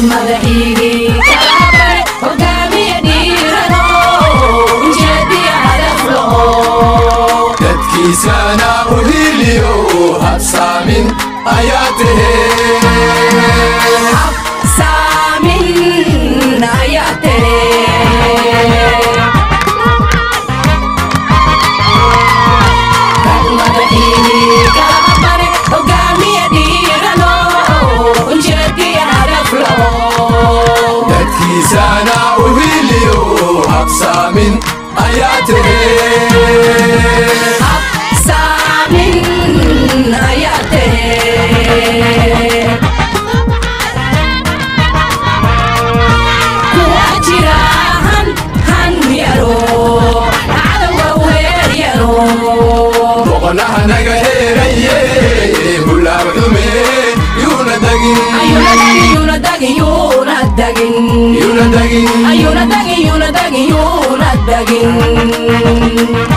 madaxiigii kalabare hogaamiye dhiirano ujeediya hadaf laho dadkiisana u hiliyo habsaamin ayaa tahee saamin ayaa tere madaxiigii kalabare hogaamiye dhiirano ujeediya hadaf laho dadkiisana u hiliyo habsaamin ayaa tahee saamin ayaa tere kuwa jira han han yaro cadowga weer yaro boqonaha naga heeraye hulaab xume yuuna dagin ayuuna dagin yuuna dagin yuuna dagin yuuna dagin ayuuna dagin yuuna dagin yuuna dagin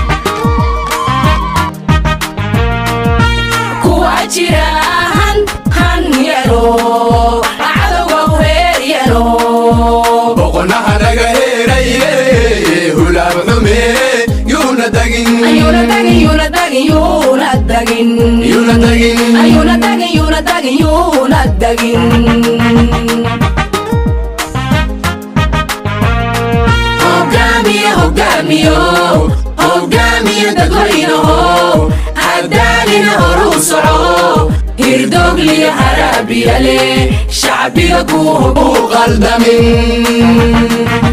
kuwa jira han han yaro cadowga weer yaro boqonaha naga heeraye hulaab xume yuuna dagin ayuuna dagin yuuna dagin yuuna dagin yuuna dagin ayuuna dagin yuuna dagin yuuna dagin hogaamiye hogaamiyo hogaamiye dadweynaho hadaalina horuu soco hirdoogliyo haraabiyale shacbiga ku hogo u qaldamin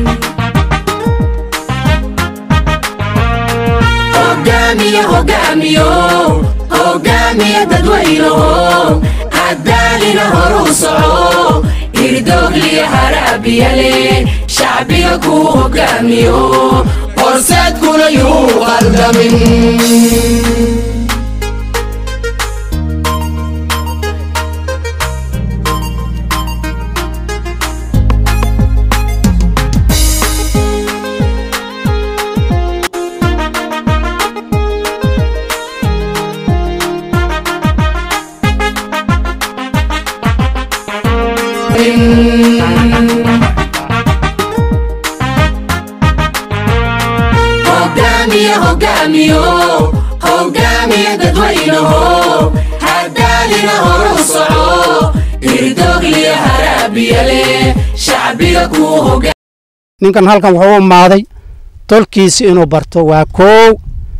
hogaamiye hogaamiyo hogaamiye dadweynaho hadaalina horuu soco hirdoogliyo haraabiyale shacbiga ku hogaamiyo horseedkuna yuu qaldamin hogaamiye hogaamiyo hogaamiye dadweynaho hadaalina horuu soco hirdoogliyo haraabiyale shacbiga ku hoga ninkan halkan wuxuu u imaaday tolkiisi inuu barto waa koow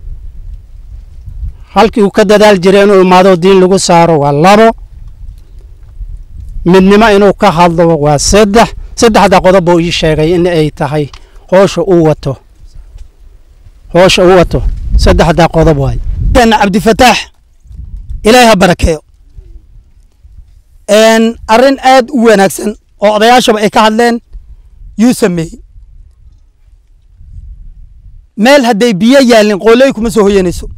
halkii uu ka dadaal jiray inuu imaado diin lagu saaro waa labo midnimo inuu ka hadlo waa saddex saddexda qodob buu ii sheegay in ay tahay hoosha uu wato hoosha uu wato saddexda qodob waay cabdifataax ilaahay ha barakeeyo arrin aad u wanaagsan oo odayaashaba ay ka hadleen yuu sameeyey meel hadday biyo yaalin qooley kuma soo hoyanayso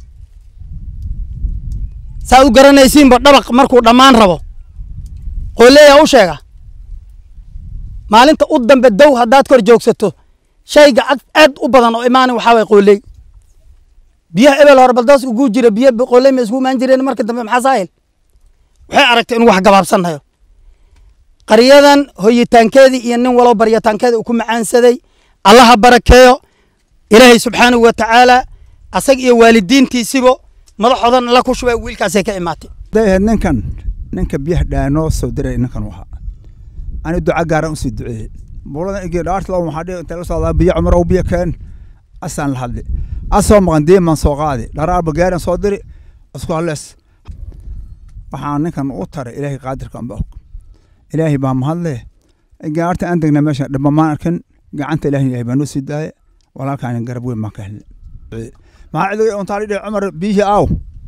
saad u garanaysiinba dhabaq markuu dhammaan rabo qooleeyaa u sheega maalinta u dambe dow haddaad kor joogsato shayga cad aad u badan oo imaana waxaa waye qooley biyaha ebel hore baldaas ugu jira biyo qooley ma isku imaan jireen marka dambe maxaa saahil waxay aragtay inuu wax gabaabsannayo qaryadan hoyitaankeedii iyo nin walow baryataankeeda uu ku macaansaday allaha barakeeyo ilaahay subxaanahu wa tacaala asag iyo waalidiintiisibo madaxoodan alla ku shubay wiilkaasay ka imaatay dayahed ninkan ninka biyaha dhaanoo soo diray ninkan u ahaa ani duca gaaran usii duceeyey buuladan igi dhaartla waxaa dhihi inta la socdaa biyo cumar ow biyo keen asaan la hadli asoo maqan diiman soo qaadi dharaarba gaaran soo diri isku hallees waxaa ninkan u taray ilaahay qaadirka amba og ilaahay baa mahadle gaarta aan degna meesha dhibba maan arkin gacanta ilaahay ilaahay baa noo sii daaye walaalkaan garab weyn baan ka helnay maxaa cidiga untaa lidhi cumar biyihii aaw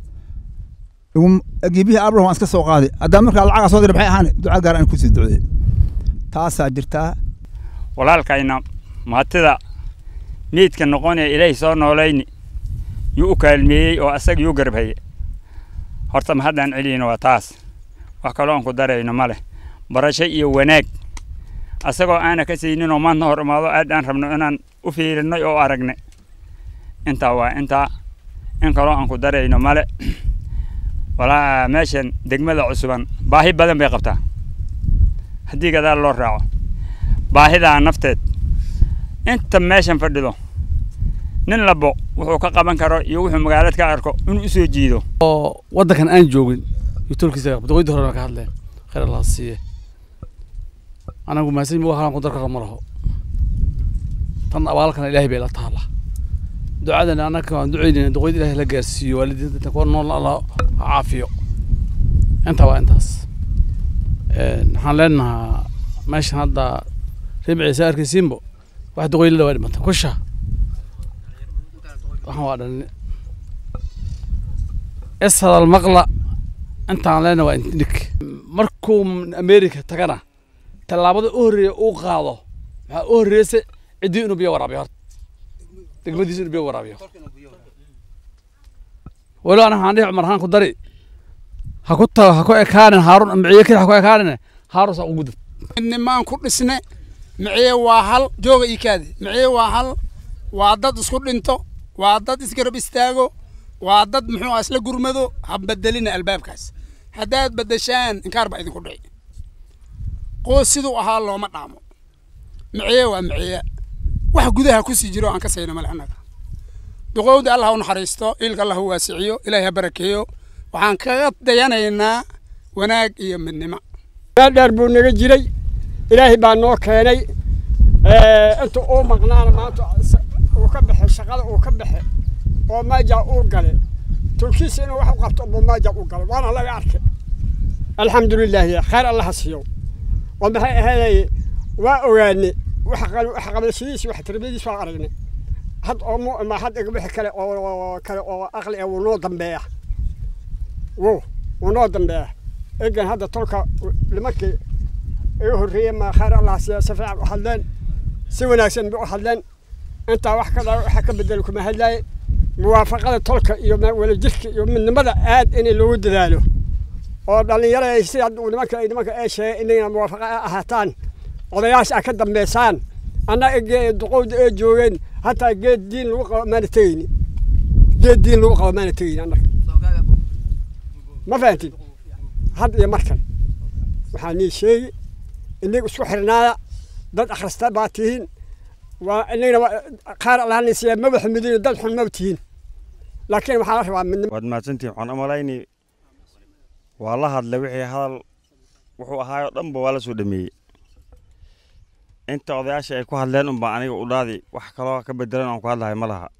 biyihii aablah waan iska soo qaaday haddaa markaa lacagaa soo diray maxay ahaan duca gaar aan kusii duceeyey taasaa jirtaa walaalkayna maatida niidka noqonaya ilaahay soo noolayni yuu u kaalmeeyey oo asaga yuu garbhaye horta ma haddaan celiyeyno waa taas wax kaloo aan ku darayno ma leh barasho iyo wanaag asagoo aana ka saynin oo maanta hor imaado aad aan rabno inaan u fiirinnay oo aragnay intaa waa intaa in kaloo aan ku darayno male walaa meeshan degmada cusuban baahi badan bay qabtaa haddii gadaal loo raaco baahidaa nafteed inta meeshan fadhido nin labo wuxuu ka qaban karo iyo wuxuu magaalad ka arko inuu usoo jiido oo waddankan aan joogin iyo tolkiisa boqoydii horena ka hadleen khayr allah siiye anagu maasin wax aan ku dar karo ma laho tan abaalkana ilaahay bay la taala ducadana annaga waan ducaynayna duqoyd ilaahay la gaarsiiyo waalidiinta kuwa nool allah ha caafiyo intaa waa intaas waxaan leenahaa meeshan hadda ribciisa arkaysiinbo wax duqoylada waa dhimata kusha waxaan waa dhalin ishadal maqla intaan leena waa indhig markuu america tagana tallaabada u horreeya uu qaado maxaa u horreeyse ciddii inuu biyo waraabiyo horta degmadiisu inuu biyo waraabiyo walo ana waxaan dhihi cumar haan ku dari ha ku tago ha ku ekaanin haarun miciye keli ha ku ekaanin haarun saa ugu dad nimaan ku dhisne miciye waa hal jooga ii kaadi miciye waa hal waa dad isku dhinto waa dad isgarab istaago waa dad muxuu ah isla gurmado ha bedelina albaabkaas haddaad bedeshaan inkaar baa idinku dhici qoos siduu ahaa looma dhaamo miciye waa miciye wax gudaha ku sii jiro aan ka sayna male annaga duqowda allah ha u naxariisto ilka allah ha waasiciyo ilaahay ha barakeeyo waxaan kaga dayanaynaa wanaag iyo midnimo meel dheer buu naga jiray ilaahay baa noo keenay inta uu maqnaana maanta uu ka baxay shaqada uu ka baxay oo maaja uu galay tulkiisa inuu wax u qabto buu maaja u galay waana laga arkay alxamdulilaahi khayr allah ha siiyo oo maxay ahaydey waa ogaanay wax qabashadiis wax tarbiyadiis waa aragnay had oo mu ma had wixii kale oo kale oo aqli ah wuu noo dambeeya wo wuu noo dambeeya egan hadda tolka nimankii igu horreeyey ma khayr allah siiya si fiican u hadleen si wanaagsan bay u hadleen intaa wax ka waxa ka bedel kuma hadlaaye muwaafaqada tolka iyo wadajirka iyo midnimada aad in loogu dadaalo oo dhallinyarada si hadda nimanka nimanka ee sheegay inayna muwaafaqa ahaataan odayaasha a ka dambeysaan annaga duqowda ee joogeen hataa geed diin lagu qabo maana tegeyni geed diin lagu qabo maana tegeyni annaga ma fahantin had iyo markan waxaa nii sheegi inaga isku xirnaada dad akhrista baa tihiin waa inagana qaar allahna siiya maba xumidin dad xun maba tihiin laakiin waxaa la rabaa midnimo waad mahadsantihin waxaan umalayni waa la hadlay wixii hadal wuxuu ahaayoo dhanba waa la soo dhameeyey inta odayaasha ay ku hadleen unbaa aniga u dhaadi wax kaloo ka bedelan aan ku hadlahay ma laha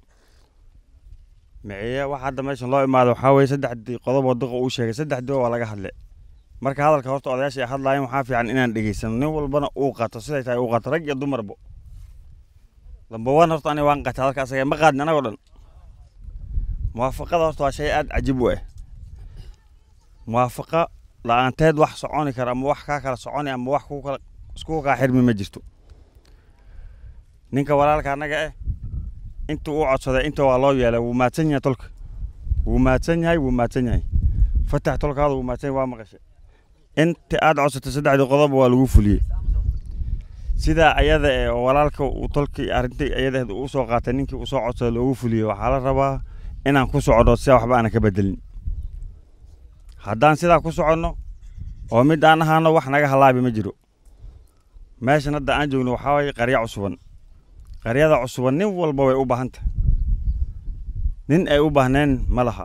miciye wax hadda meeshan loo imaado waxaa weeye saddexdii qodob oo duqa uu sheegay saddexdii waa laga hadle marka hadalka horta odayaasha ay hadlaayeen waxaa fiican inaan dhegeysano nin walbana uu qato siday tahay uu qato rag iyo dumarbo lamba wan horta aniga waan qatay hadalka asaga ma qaadin anagoo dhan muwaafaqada horta waa shay aad cajib u ah muwaafaqa la-aanteed wax soconi kara ama wax kaa kala soconi ama wax ku kala isku kaa xirmi ma jirto ninka walaalka annaga eh intuu u codsaday inta waa loo yeelay wuu mahadsan yahay tolka wuu mahadsan yahay wuu mahadsan yahay fatax tolkaada wuu mahadsan yahay waa maqashay inta aad codsatay saddexdii qodob waa lagu fuliyey sidaa ayada ee oo walaalka uu tolkii arrintii ayada uu soo qaatay ninkii uu soo codsaday loogu fuliyey waxaa la rabaa inaan ku soconno sidaa waxba aanan ka bedelin haddaan sidaa ku soconno oo mid aan ahaano wax naga halaabi ma jiro meeshan hadda aan joogno waxaa waye qarya cusuban qaryada cusuban nin walba way u baahanta nin ay u baahneen ma laha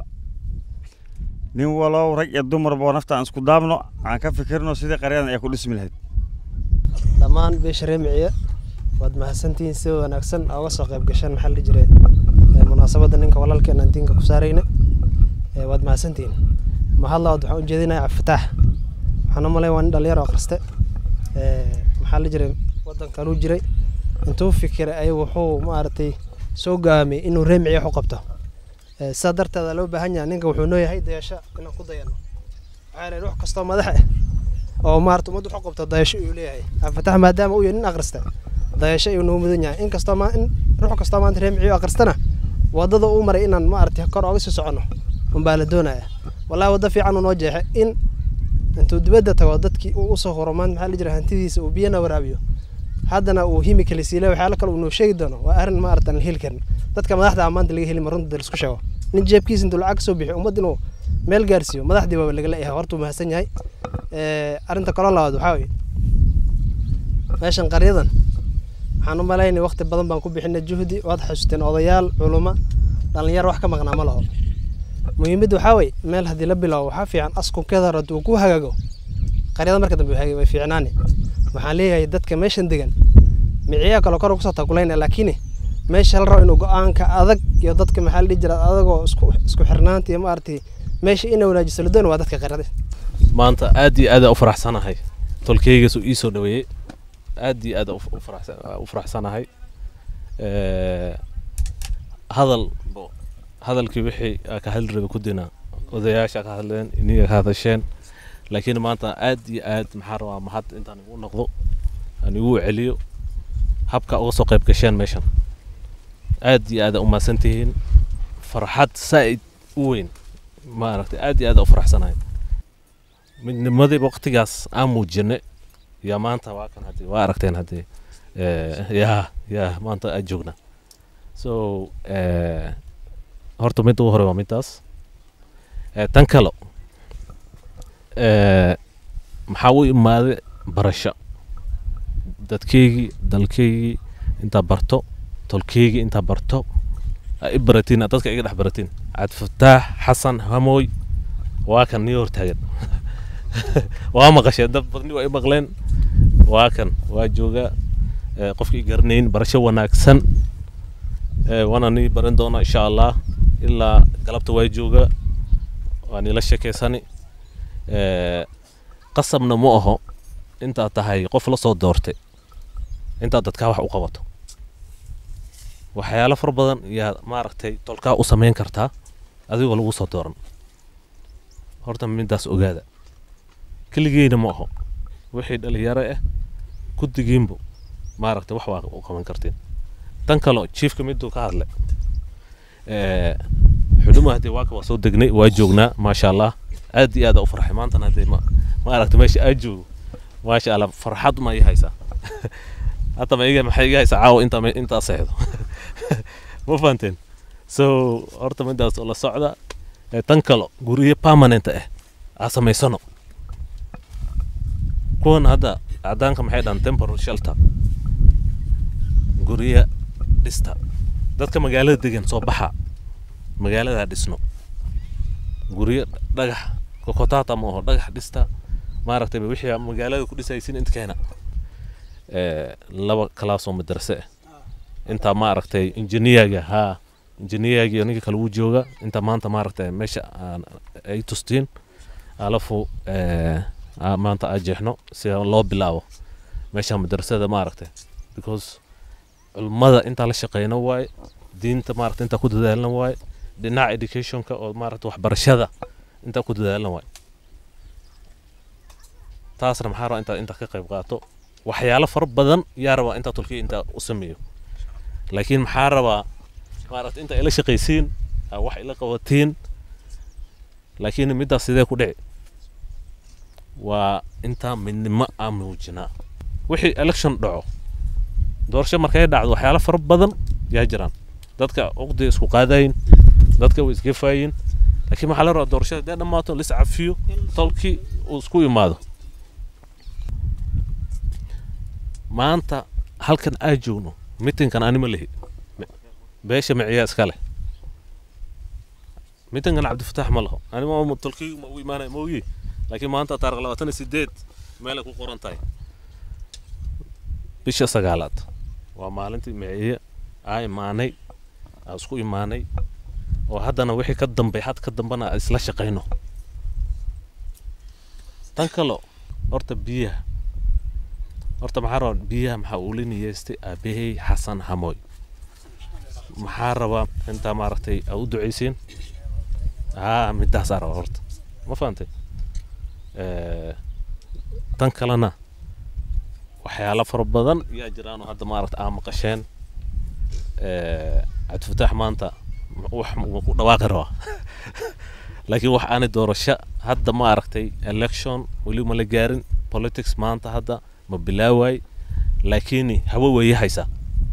nin walow rag iyo dumarba nafta aan isku daabno aan ka fikirno sidii qaryadan ay ku dhismi lahayd dhammaan beesha reemiciye waad mahadsantihiin si wanaagsan uga soo qayb gasheen maxaa la jiray munaasabadda ninka walaalkeena aan diinka ku saarayna waad mahadsantihiin mahadlabaad waxaan u jeedinayaa cabdifataax waxaan u malay waa nin dhalinyaro akhriste maxaa la jiray waddankan uu jiray intuu fikiray ay wuxuu maaragtay soo gaamay inuu reemiciye wax u qabto sidaa darteeda loo baahan yahay ninka wuxuu nooyahay dayasho inaan ku dayano waxaa leeyahay wax kastoo madax ah oo maarata ummadda wax u qabto dayasho ayuu leeyahay cabdifataax maadaama uu yahay nin akhrista dayasho ayuu noo mudan yahay in kastoo ma in ruux kastoo maanta reemiciye akhristana waddada uu maray inaan maaragtay kor ooga sii soconno unbaa la doonaya wallahi waddo fiican uu noo jeexay in intuu dibadda tago dadkii uu usoo horo maanta maxaa la jira hantidiisa uu biyana waraabiyo haddana uu himikali siile waxyaalo kale uu noo sheegi doono waa arrin maarata aan la heli karin dadka madaxda maanta laga heli ma runta laisku sheego nin jeebkiisa intuu lacag soo bixiyo ummad inuu meel gaarsiiyo madaxdii waaba lagala yahay horta uu mahadsan yahay arrinta kaloo labaad waxaa weye meeshan qaryadan waxaan u malaynay waqti badan baan ku bixinay juhdi waad xasuusteen odayaal culummo dhallinyaro wax ka maqnaa ma laho muhiimadda waxaa weye meel haddii la bilaabo waxaa fiican askunkeeda hore hadduu ku hagaago qaryada marka dambe way way fiicnaani waxaan leeyahay dadka meeshan degan miciyaa kale kor kusoo tagulayna laakiin meesha la rabo inuu go-aanka adag iyo dadka maxaa la dhihi jira adagoo isku isku xirnaanta iyo maaragtay meesha ina wanaajiso la doon waa dadka qaryada maanta aad iyo aad u faraxsanahay tolkeygaas uu ii soo dhaweeyey aad iyo aad u faraxsan- u faraxsanahay Eh, hadal bo- hadalkii wixii aa ka hadli rabay kudina odayaasha ka hadleen iniga ka hadasheen laakiin maanta aad iyo aad maxaa rabaa mahad intaan igu noqdo aan igu celiyo habka uga soo qayb gasheen meeshan aad iyo aad u mahadsan tihiin farxad saa'id u weyn maaragtay aad iyo aad u faraxsanahay midnimadii waqtigaas aan muujinay yaa maanta waa kan haddii waa aragteen haddii eh, yaa yaa maanta aad joogna so eh, horta midda ugu hore waa middaas Eh, tan kale eh, maxaa u imaaday barasho dadkeygii dalkeygii intaa barto tolkeygii intaa barto aa i baratiin aa dadka iga dhex baratiin cabdifataax xasan hamooy waa kan nii hortaagan waa maqasheen dad badni waa i maqleen waa kan waa jooga eh, qofkii garanayn barasho wanaagsan eh, waana nii baran doona insha allah ilaa galabta waa jooga waa niila sheekeysani Eh, qasabna ma aho intaad tahay qof la soo doortay intaad dadkaa wax u qabato waxyaalo fara badan yaa maaragtay tolkaa u samayn kartaa adigoo lagu soo dooran horta midaas ogaada keligeyna ma aho wixii dhalinyaro ah guddigiinbu maaragtay wax waa u qaban kartiin tan kale jiifka miduu ka hadlay Eh, xuduma haddii waaka waa soo degnay waa joognaa maasha allah aad iyo aad u farxay maantana haddii ma maaragtay meesha aad joogo maasha allah farxad ma ii haysaa hata ma iga maxay iga haysaa caawa intaa me- intaa seexdo ma fahanteen so horta midaas oo la socda Eh, tan kalo guryo permanent ah aa samaysano kuwan hadda cadaanka maxay dhahan temporal shelter guryo dhista dadka magaalada degan soo baxa magaalada dhisno guryo dhagax kokotaata ma aho dhagax dhista maaragtay ba wixii magaalada ku dhisaysin inta keena Eh, laba kalaasoo madrase ah intaa maaragtay injiniyaga haa injiniyaga ninka kale wuu jooga inta maanta maaragtay meesha aan ay tustiin alafu eh, aa- maanta aa jeexno si loo bilaabo meesha madrasada maaragtay because culmada intaa la shaqeyno waaye diinta maaragtay intaa ku dadaalna waaye dhinaca educationka oo maaragtay waxbarashada intaa ku dadaalna waaye taasna maxaa rabaa intaa intaa ka qayb qaato waxyaalo fara badan yaa rabaa intaa tolkiya intaa u sameeyo laakiin maxaa rabaa maaragtay inta ila shaqaysiin aa wax ila qabatiin laakiin middaas sidee ku dhici waa intaa midnimo aan muujinaa wixii election dhaco doorasho markay dhacdo waxyaalo fara badan yaa jiraan dadka uqdi isku qaadayin dadka way isgefayin laakiin maxaa la rabaa doorashada hadee dhammaato lis cafiyo tolkii uu isku imaado maanta halkan aa joogno mitinkan anima lihi beesha miciyaa iska leh mitinkan cabdifataax ma laho anima tolkii ma u imaanaya ma ogi laakiin maanta taariq labaatan iyo sideed meelay ku qoran tahay bisha sagaalaad waa maalintii miciye aa imaanay aa isku imaanay oo haddana wixii ka dambay had ka dambana aan isla shaqayno tan kalo horta biyaha horta maxaa rabaa biyaha maxaa uu la niyeystay aabahey xasan hamoy maxaa rabaa intaa maaragtay aa u ducaysiin haa midaasaa rabaa horta ma fahantay Eh, tan kalena waxyaalo fara badan yaa jiraan oo hadda maaragta aa maqasheen Eh, cabdifataax maanta m- wax wuu ku dhawaaqi rabaa laakiin wax aanay doorasho hadda ma aragtay election weli ma la gaarin politics maanta hadda ma bilaawaay laakiin hawo weeye haysaa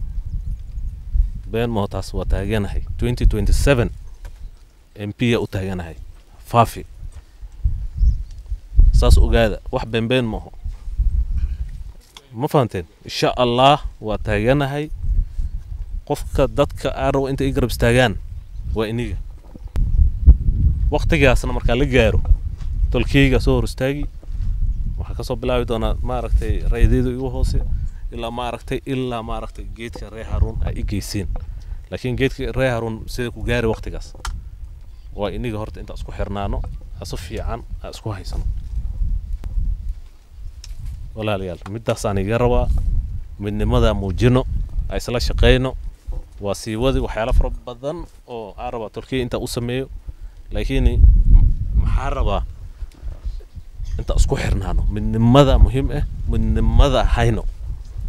been moo taas waa taaganahay 2027 mp ya u taaganahay faafi saas ogaada wax beenbeen maaho ma fahanteen insha allah waa taaganahay qofka dadka aan rabo inta i garab istaagaan waa iniga waktigaasna markaa la gaaro tolkeyga soo hor istaagi waxaa kasoo bilaabi doonaa maaragtay raydeedu igu hoose ilaa maaragtay ilaa maaragtay geedka ree haruun ay i geysiin laakiin geedka ree haruun sida ku gaari waktigaas waa iniga horta inta isku xirnaano asu fiican aa isku haysano walaalayaal midaasaan iga rabaa midnimadaa muujino aa isla shaqayno waa sii wadi waxyaalo fara badan oo aa rabaa tolkey intaa u sameeyo laakiin maxaa rabaa inta isku xirnaano midnimada muhiim ah midnimada hayno